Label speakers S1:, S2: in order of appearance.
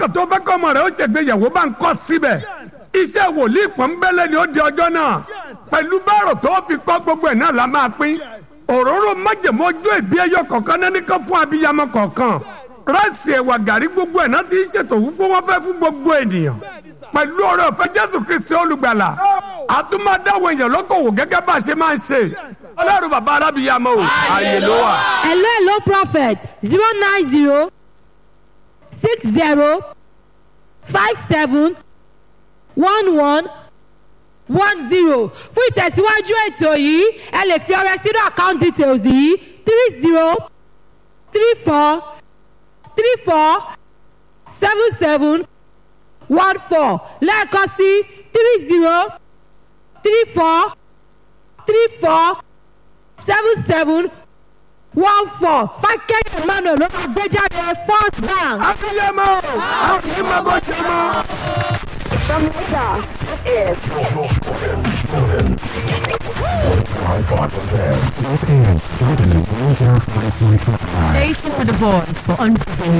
S1: tó fẹ́ kọ́ ọmọ rẹ̀ ó ṣègbéyàwó bá ń kọ́ síbẹ̀ iṣẹ́ wòlíì pọ́nbélé ni ó di ọjọ́ náà pẹ̀lú báàrò tó fi kọ́ gbogbo ẹ̀ náà la máa pín òróró májèmó ojú ìbí ẹyọ kọ̀ọ̀kan náà nìkan fún abiyamọ kọ̀ọ̀kan ráìsì ẹ̀wà gàrí gbogbo ẹ̀ náà ti ń ṣètò wípé wọ́n fẹ́ fún gbogbo ènìyàn pẹ̀lú ọ̀rẹ́ ọ̀fẹ́ jésù kristi olùgbàlà àtúmọ̀dáwọ̀ èèyàn lókòwò gẹ́gẹ́ bá a ṣe máa ń ṣe ọlọ́run bàbá arábìyamọ o ààyè ló wà.
S2: hello hello prophet zero nine zero six zero five seven one one one zero fún ìtẹ̀síwájú ètò yìí ẹ lè fi ọrẹ sínú account details yìí three zero three four three four seven seven one four lẹ́ẹ̀kan sí three zero three four three four seven seven one four fákẹ́yẹ̀ emmanuel ló máa gbé jáde first bank.
S1: abiyamọ a kì í mọ bó ṣe mọ.
S3: From Lagos, this is
S4: This is Jordan 105.5.
S5: Station with a voice for entrepreneurs.